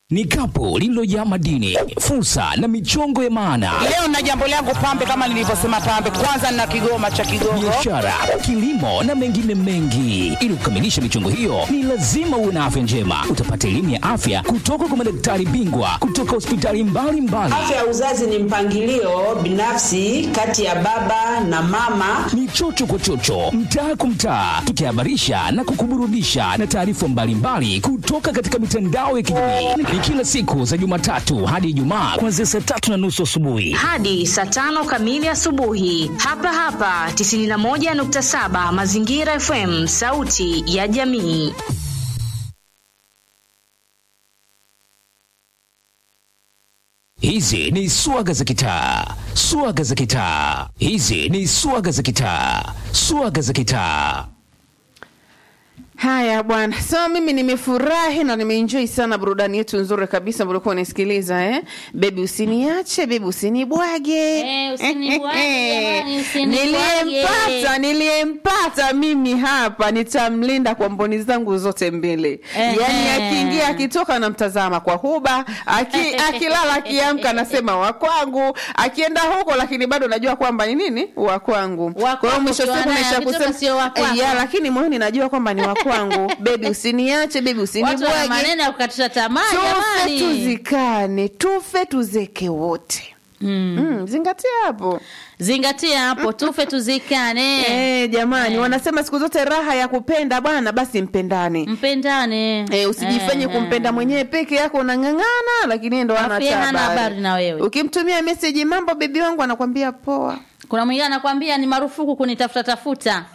ni kapu lililojaa madini, fursa na michongo ya maana, Leo na jambo langu pambe, kama nilivyosema pambe, kwanza na kigoma cha Kigogo. biashara, kilimo na mengine mengi. Ili kukamilisha michongo hiyo, ni lazima uwe na afya njema. Utapata elimu ya afya kutoka kwa madaktari bingwa kutoka hospitali mbalimbali. Afya ya uzazi ni mpangilio binafsi kati ya baba na mama. ni chocho kwa chocho, mtaa kwa mtaa, tukihabarisha na kukuburudisha na taarifa mbalimbali kutoka katika mitandao ya kijamii. Ni kila siku za Jumatatu hadi Ijumaa kuanzia saa tatu na nusu asubuhi. hadi saa tano kamili asubuhi hapa hapa 91.7 Mazingira FM, sauti ya jamii. Hizi ni swaga za kitaa, swaga za kitaa. Hizi ni swaga za kitaa, swaga za kitaa. Haya bwana, so mimi nimefurahi na nimeenjoy sana burudani yetu nzuri kabisa ambayo ulikuwa unasikiliza eh. Bebi usiniache, bebi usinibwage. Eh, usinibwage, jamani, usinibwage. Niliyempata, niliyempata mimi hapa nitamlinda kwa mboni zangu zote mbili. Ehe. Yaani akiingia akitoka namtazama kwa huba, aki, akilala akiamka nasema wa kwangu, akienda huko lakini bado najua kwamba ni nini? Wa kwangu. Wa Kwa hiyo mwisho kwako siku ukiwa naye, naisha akitoka kusema sio wa kwako. Eh, ya, lakini moyoni najua kwamba ni wa kwangu. Bebi usiniache, bebi Watu wana usinibwage. maneno ya kukatisha tamaa Tufe jamani. tuzikane, tufe tuzeke wote. Mm, zingatia hapo. Zingatia hapo, tufe tuzikane, Eh, jamani, Eh. wanasema siku zote raha ya kupenda bwana, basi mpendane. mpendane. Eh, usijifanye Eh, kumpenda mwenyewe peke yako unang'ang'ana, lakini yeye ndo hana Alafu yeye hana habari. habari na wewe. Ukimtumia message mambo bebi wangu anakwambia poa. Kuna mwingine anakwambia ni marufuku kunitafuta tafuta.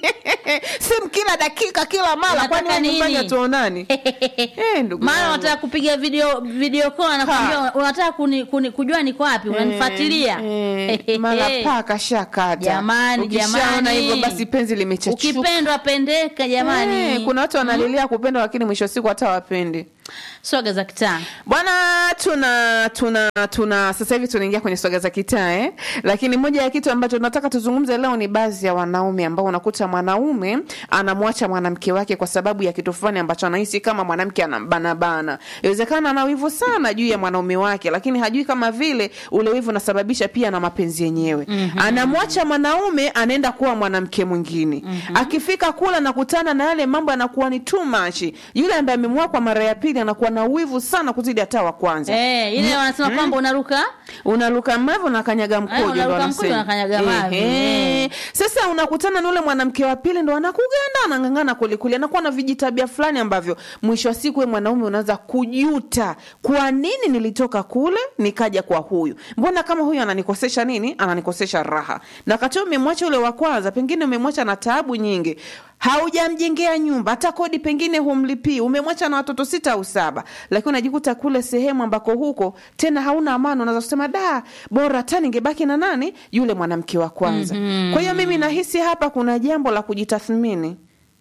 Simu kila dakika kila mara, Unataka kwani wewe nyumbani nini? hatuonani? Eh, ndugu Maana yangu. unataka kupiga video video call anakwambia unataka kuni, kuni, kujua niko wapi, unanifuatilia. Eh, mara paka shakata. Jamani, Ukishaona jamani. hivyo basi penzi limechachuka. Ukipendwa pendeka jamani. Eh, kuna watu wanalilia kupenda lakini mwisho wa siku hata wapendi. Swaga za kitaa. Bwana, tuna tuna tuna sasa hivi tunaingia kwenye swaga za kitaa eh? Lakini moja ya kitu ambacho tunataka tuzungumze leo ni baadhi ya wanaume ambao unakuta mwanaume anamwacha mwanamke wake kwa sababu ya kitu fulani ambacho anahisi kama mwanamke anambanabana. Inawezekana ana wivu sana juu ya mwanaume wake, lakini hajui kama vile ule wivu unasababisha pia na mapenzi yenyewe. Anamwacha mwanaume anaenda kuwa mwanamke mwingine. Akifika kula nakutana na yale mambo yanakuwa ni too much. Yule ambaye amemwoa kwa mara ya pili anakuwa na wivu sana kuzidi hata wa kwanza. Eh, ile wanasema kwamba unaruka Unaruka mavi unakanyaga mkojo ndo unaruka wanasema. mkojo, unakanyaga mavi. Ehe. Eh. Sasa unakutana na ule mwanamke wa pili ndo anakuganda anang'ang'ana kwelikweli, anakuwa na vijitabia fulani ambavyo mwisho wa siku we mwanaume unaanza kujuta, kwa nini nilitoka kule nikaja kwa huyu? Mbona kama huyu ananikosesha nini? Ananikosesha raha. Na wakati wewe umemwacha ule wa kwanza, pengine umemwacha na taabu nyingi haujamjengea nyumba hata kodi pengine humlipii, umemwacha na watoto sita au saba, lakini unajikuta kule sehemu ambako huko tena hauna amani, unaweza kusema da, bora hata ningebaki na nani yule mwanamke wa kwanza. Kwa hiyo mimi nahisi hapa kuna jambo la kujitathmini.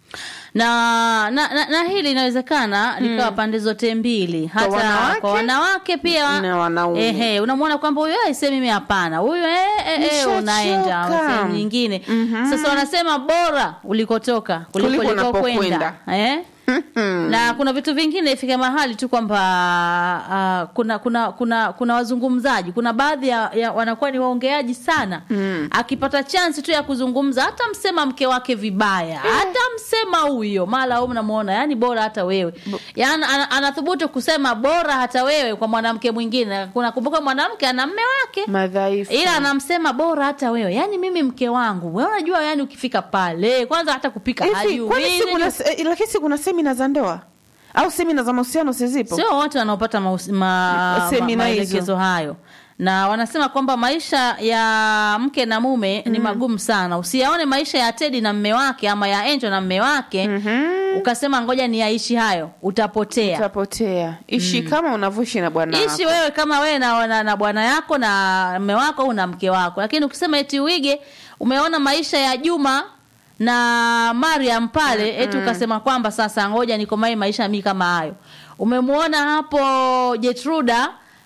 na na, na, na hili inawezekana likawa pande zote mbili hata wanawake? kwa wanawake pia Na wanaume. ehe unamwona kwamba huyu aise mimi hapana huyu eh, eh, eh, Nishachoka. unaenda sehemu nyingine sasa wanasema bora ulikotoka kuliko Kuliko ulikokwenda unapokwenda. eh? na kuna vitu vingine ifika mahali tu kwamba uh, kuna kuna kuna kuna wazungumzaji kuna baadhi ya, ya wanakuwa ni waongeaji sana mm. akipata chansi tu ya kuzungumza hata msema mke wake vibaya hata msema huyo mara au mnamuona yani bora hata wewe yani ana- anathubutu kusema bora hata wewe kwa mwanamke mwingine kuna kumbuka mwanamke ana mme wake Madhaifu. ila anamsema bora hata wewe yani mimi mke wangu wewe unajua yani ukifika pale kwanza hata kupika Hivi, hajui kwani si kuna, Sijui- eh, lakini si kuna semina za ndoa au semina za mahusiano sizipo? sio wote wanaopata maus- ma, ma, Semina hizo. maelekezo hayo na wanasema kwamba maisha ya mke na mume ni magumu sana usiyaone maisha ya tedi na mme wake ama ya enjo na mme wake ukasema ngoja ni yaishi hayo utapotea Utapotea. Ishi kama unavyoishi na bwana wako. ishi wewe kama wewe na, na, na bwana yako na mme wako au na mke wako lakini ukisema eti uige umeona maisha ya juma na mariam pale eti ukasema kwamba sasa ngoja nikomai maisha mi kama hayo umemwona hapo jetruda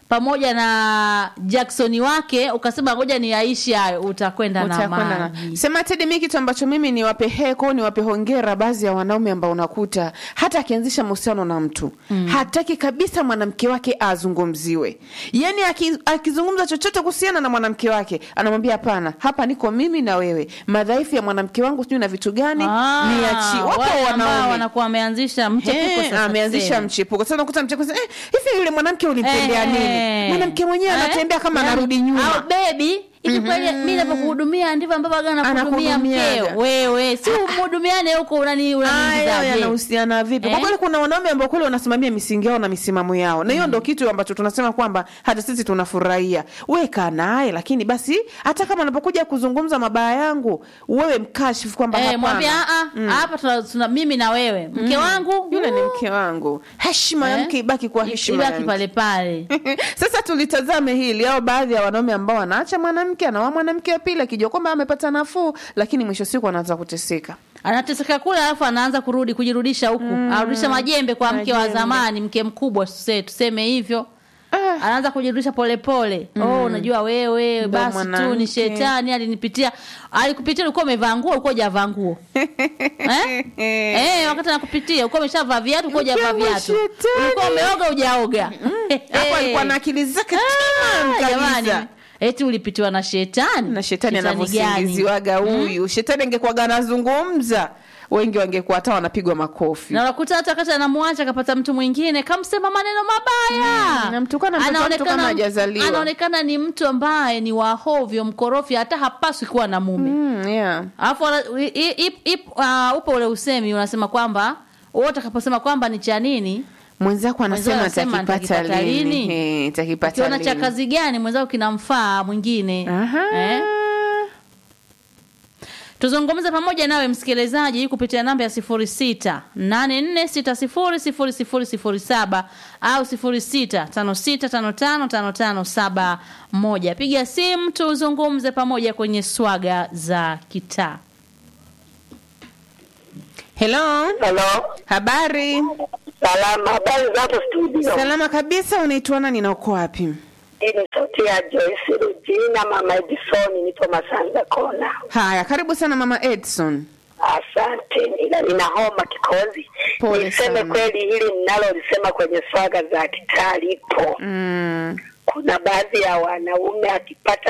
pamoja na Jackson wake ukasema ngoja ni yaishi hayo utakwenda na Utakwenda na- maji sema Tedi, mi kitu ambacho mimi niwape heko niwape hongera baadhi ya wanaume ambao unakuta hata akianzisha mahusiano na mtu hataki kabisa mwanamke wake azungumziwe, yani aki- akizungumza chochote kuhusiana na mwanamke wake anamwambia hapana, hapa niko mimi na wewe, madhaifu ya mwanamke wangu sijui na vitu gani Ah, niachi. Wapo wale ambao wanaume wanakuwa wameanzisha mchepuko Eh, sasa ameanzisha tuseme. mchepuko sasa unakuta mchepuko sasa, eh, hivi yule mwanamke ulimtendea Eh, nini? Mwanamke mwenyewe eh, anatembea kama yani, anarudi nyuma. au bebi hivi kweli mi navyokuhudumia ndivyo ambavyo aga nakuhudumia Anakuhudumiaga. mkeo wewe si umhudumiane huko unani Hayo unaniingizaje yanahusiana vipi? Kwa Eh? kweli kuna wanaume ambao kweli wanasimamia misingi yao na misimamo yao, na hiyo ndo kitu ambacho tunasema kwamba hata sisi tunafurahia. Wewe kaa naye, lakini basi hata kama anapokuja kuzungumza mabaya yangu, wewe mkashifu kwamba Eh, hapana, mwambie "Ah, ah, hapa tuna, tuna mimi na wewe mke wangu yule ni uh, mke wangu. Heshima ya eh, mke ibaki kwa heshima ya ibaki mke. pale pale Sasa tulitazame hili au baadhi ya wanaume ambao wanaacha mwanamke anaoa mwanamke wa pili akijua kwamba amepata nafuu, lakini mwisho wa siku anaanza kuteseka. anateseka kule alafu anaanza kurudi kujirudisha huku anarudisha majembe kwa mke wa Majembe. zamani mke mkubwa tuse- tuseme hivyo Ah. anaanza kujirudisha polepole oh unajua wewe Ndo basi tu mwanamke. ni shetani alinipitia alikupitia ulikuwa umevaa nguo ulikuwa hujavaa nguo eh? eh, wakati anakupitia ulikuwa umeshavaa viatu ulikuwa hujavaa Mke wa viatu shetani. ulikuwa umeoga hujaoga Hapo alikuwa na akili zake timamu Ah, jamani kabisa. eti ulipitiwa na shetani na shetani gani? anavyosingiziwaga huyu shetani angekuwaga anazungumza wengi wangekuwa hata wanapigwa makofi na unakuta hata wakati anamwacha akapata mtu mwingine kamsema maneno mabaya Mm, namtukana mtoto wa mtu kama hajazaliwa. anaonekana ni mtu ambaye ni wahovyo mkorofi hata hapaswi kuwa na mume Mm, yeah. alafu wana- i- i- ip- ip- ah, upo ule usemi unasema kwamba wote atakaposema kwamba ni cha nini mwenzako anasema Mwenzao anasema takipata atakipata lini lini? Eh, takipata ukiona cha lini kazi gani mwenzao kinamfaa mwingine Aha. eh? tuzungumze pamoja nawe msikilizaji kupitia namba ya sifuri sita nane nne sita sifuri sifuri sifuri sifuri saba au sifuri sita tano sita tano tano tano tano saba moja piga simu tuzungumze pamoja kwenye swaga za kitaa Hello, Halo, habari salama. Habari za hapo studio? salama kabisa unaitwa nani na uko wapi Hii ni sauti ya Joyce Rujina, mama Edison, nipo Masanza Kona. haya karibu sana mama edson Asante, ila nina homa kikozi. Pole Niseme sana. kweli, hili ninalolisema kwenye swaga za kitaa lipo. mm. Kuna baadhi ya wanaume akipata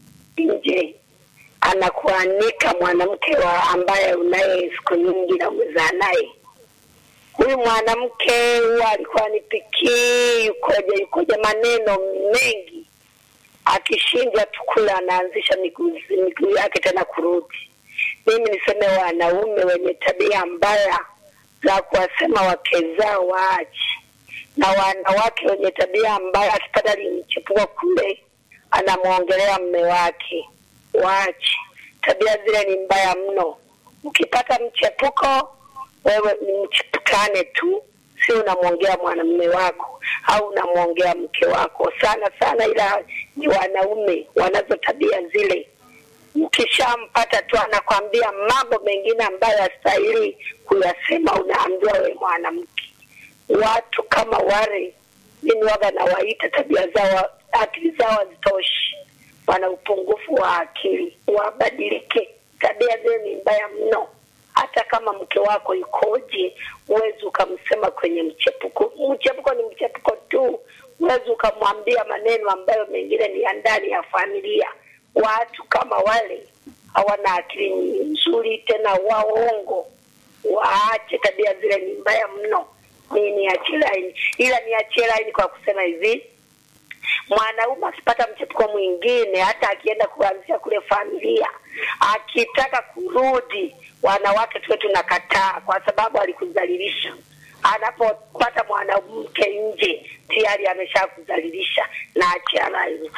nje anakuanika mwanamke wa ambaye unaye siku nyingi na umezaa naye. Huyu mwanamke huwa alikuwa nipikii, yukoje yukoje, maneno mengi. Akishinda tu kula, anaanzisha miguu miguu yake tena kurudi. Mimi niseme wanaume wenye tabia mbaya za kuwasema wake zao waache, na wanawake wenye tabia mbaya, akipata limchepuko kule, anamwongelea mme wake, waache. Tabia zile ni mbaya mno. Ukipata mchepuko, wewe ni mchepukane tu, si unamwongea mwanamume wako au unamwongea mke wako sana sana, ila ni wanaume wanazo tabia zile ukishampata tu anakwambia mambo mengine ambayo yastahili kuyasema, unaambiwa we mwanamke. Watu kama wale mimi waga nawaita tabia zao, akili zao hazitoshi, wana upungufu wa akili, wabadilike. Tabia zile ni mbaya mno. Hata kama mke wako ikoje, huwezi ukamsema kwenye mchepuko. Mchepuko ni mchepuko tu, huwezi ukamwambia maneno ambayo mengine ni ya ndani ya familia. Watu kama wale hawana akili nzuri, tena waongo. Waache tabia zile, ni mbaya mno. Mimi niachie laini, ila niachie laini kwa kusema hivi mwanaume akipata mchepuko mwingine, hata akienda kuanzia kule familia, akitaka kurudi, wanawake tuwe tunakataa, kwa sababu alikudhalilisha. Anapopata mwanamke nje, tayari ameshakudhalilisha na achiana hivyo.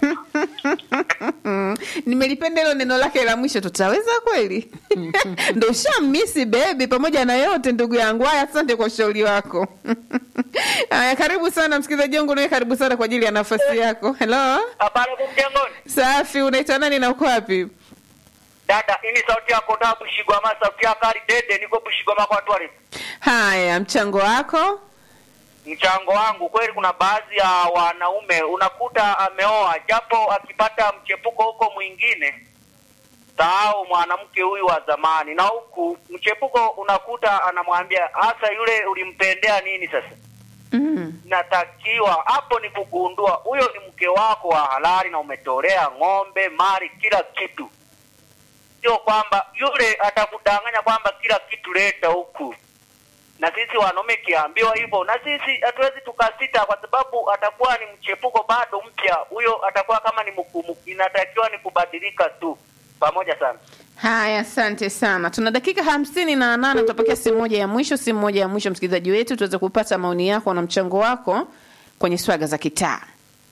nimelipenda hilo neno lake la mwisho tutaweza kweli ndo ushamisi bebi pamoja na yote ndugu yangu haya asante kwa ushauri wako haya karibu sana msikilizaji wangu nawe karibu sana kwa ajili ya nafasi yako helo Habari hapo mjengoni. safi unaitwa nani na uko wapi Dada, hii ni sauti yako na Bushigwama, sauti ya Kari Dede, niko Bushigwama kwa Twari. haya mchango wako mchango wangu kweli, kuna baadhi ya wanaume unakuta ameoa, japo akipata mchepuko huko mwingine sahau mwanamke huyu wa zamani, na huku mchepuko unakuta anamwambia hasa yule ulimpendea nini sasa Mm. natakiwa hapo ni kugundua huyo ni mke wako wa halali na umetolea ng'ombe, mali, kila kitu. Sio kwamba yule atakudanganya kwamba kila kitu leta huku, na sisi wanaume kiambiwa hivyo, na sisi hatuwezi tukasita, kwa sababu atakuwa ni mchepuko bado mpya, huyo atakuwa kama ni mkumu, inatakiwa ni kubadilika tu. Pamoja sana. Haya, asante sana. Tuna dakika hamsini na nane tutapokea simu moja ya mwisho, simu moja ya mwisho, msikilizaji wetu, tuweze kupata maoni yako na mchango wako kwenye swaga za kitaa.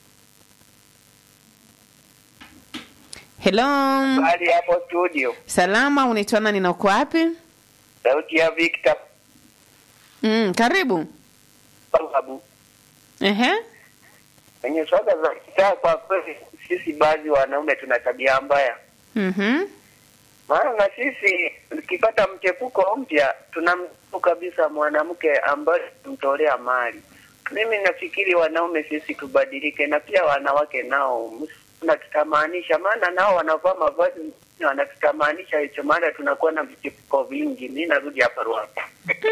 Hello, Hali hapo studio, salama, unaitwa nani na uko wapi? sauti ya Victor Mm, karibu. Babu. Ehe. Kwenye swaga za kitaa, kwa kweli sisi baadhi wanaume tuna tabia mbaya Mhm. maana na sisi tukipata mchepuko mpya tunamtu kabisa mwanamke ambaye tumtolea mali. Mimi nafikiri wanaume sisi tubadilike, na pia wanawake nao natutamanisha, maana nao wanavaa mavazi mengine wanatutamanisha hicho, maana tunakuwa na vichepuko vingi. Mi narudi hapa Ruaka.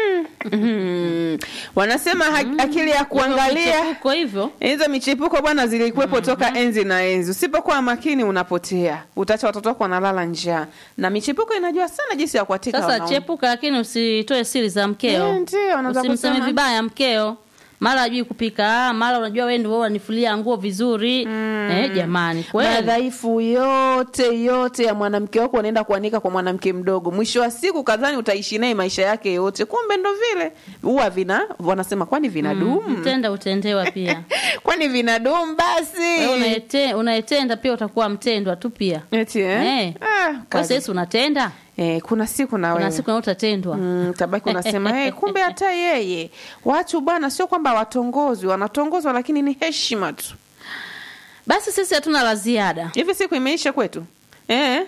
Mhm. Wanasema ha- akili ya kuangalia Michepuko hivyo hizo michepuko bwana zilikuwepo toka enzi na enzi. Usipokuwa makini unapotea, utaacha watoto wako wanalala njaa, na michepuko inajua sana jinsi ya kuatika sasa wanaume. chepuka lakini usitoe siri za mkeo Eh, ndio, unaweza usimseme kusema. vibaya mkeo mara ajui kupika mara unajua wewe ndio unanifulia nguo vizuri eh, jamani kweli madhaifu yote yote ya mwanamke wako unaenda kuanika kwa mwanamke mdogo. Mwisho wa siku kadhani utaishi naye maisha yake yote, kumbe ndo vile huwa vina wanasema, kwani vinadumu? mtenda utendewa pia kwani vinadumu basi? Wewe unaete- unaetenda pia utakuwa mtendwa tu pia Eti, eh? Eh. Ah, kwa kazi. sasa unatenda Eh, kuna siku na kuna wewe siku na utatendwa Mm, tabaki unasema hey, kumbe hata yeye watu bwana, sio kwamba watongozwi, wanatongozwa lakini ni heshima tu. basi sisi hatuna la ziada Hivi siku imeisha kwetu Eh.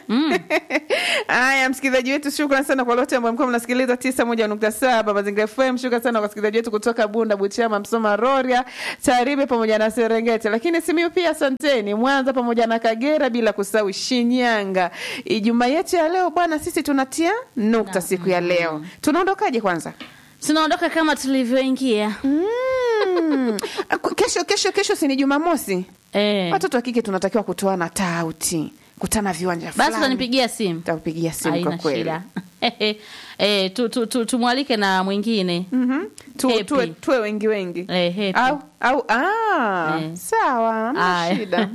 Haya, msikilizaji wetu, shukran sana kwa lote ambao mlikuwa mnasikiliza tisa moja nukta saba Mazingira FM. Shukran sana kwa wasikilizaji wetu kutoka Bunda, Butiama, Msoma, Rorya, Tarime pamoja na Serengeti, lakini Simiyu pia asanteni, Mwanza pamoja na Kagera, bila kusahau Shinyanga. Ijumaa yetu ya leo bwana, sisi tunatia nukta siku ya leo. Tunaondokaje kwanza? tunaondoka kama tulivyoingia Mm. kesho kesho kesho si ni Jumamosi? eh. Watoto wa kike tunatakiwa kutoana tauti, kutana viwanja basi fulani. utanipigia simu Takupigia simu kwa haina kweli. shida eh, tu, tu, tu, tumwalike na mwingine Mhm. Tu, Happy. tuwe, tuwe wengi wengi eh, happy. au au ah, Eh. sawa, hamna Aya. shida.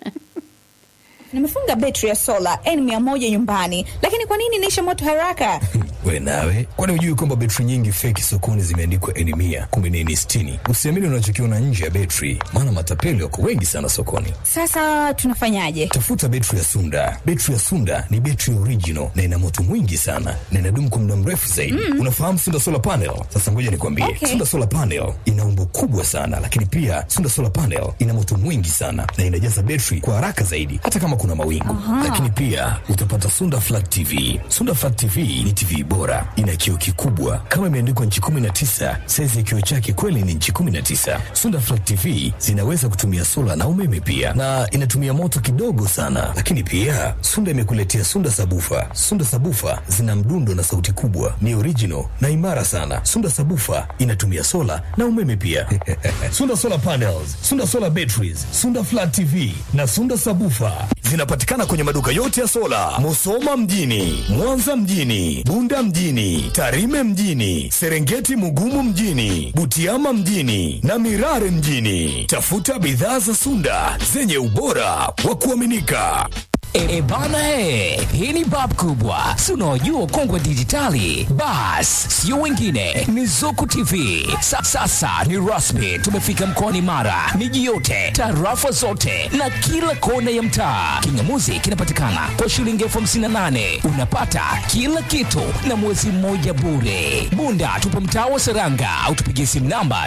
nimefunga betri ya sola n mia moja nyumbani lakini kwa nini inaisha moto haraka we nawe kwani hujui kwamba betri nyingi feki sokoni zimeandikwa eni mia kumbe ni eni sitini usiamini unachokiona nje ya betri maana matapeli wako wengi sana sokoni sasa tunafanyaje tafuta betri ya sunda betri ya sunda ni betri original na ina moto mwingi sana na inadumu kwa muda mrefu zaidi mm. unafahamu sunda solar panel sasa ngoja nikwambie Okay. sunda solar panel ina umbo kubwa sana lakini pia sunda solar panel ina moto mwingi sana na inajaza betri kwa haraka zaidi hata kama kuna mawingu lakini pia utapata sunda flat tv sunda flat tv ni tv bora ina kioo kikubwa kama imeandikwa nchi 19 saizi ya kioo chake kweli ni nchi 19 sunda flat tv zinaweza kutumia sola na umeme pia na inatumia moto kidogo sana lakini pia sunda imekuletea sunda sabufa sunda sabufa zina mdundo na sauti kubwa ni original na imara sana sunda sabufa inatumia sola na umeme pia sunda solar panels sunda solar batteries sunda flat tv na sunda sabufa zinapatikana kwenye maduka yote ya sola musoma mjini mwanza mjini bunda mjini tarime mjini serengeti mugumu mjini butiama mjini na mirare mjini tafuta bidhaa za sunda zenye ubora wa kuaminika E, e bana e, hii ni bab kubwa, si unaojua kongwe dijitali. Bas, sio wengine, ni Zuku TV. Sa, sasa ni rasmi, tumefika mkoani Mara, miji yote, tarafa zote na kila kona ya mtaa. Kingamuzi kinapatikana kwa shilingi elfu hamsini na nane unapata kila kitu na mwezi mmoja bure. Bunda tupo mtaa wa Seranga au tupigie simu namba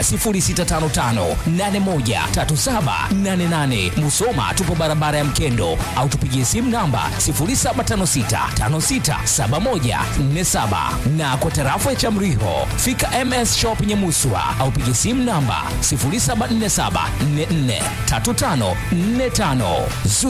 0655813788. Musoma tupo barabara ya Mkendo au tupigie simu simu namba 0756567147 na kwa tarafa ya Chamriho fika MS Shop Nyamuswa au piga simu namba 0747443545.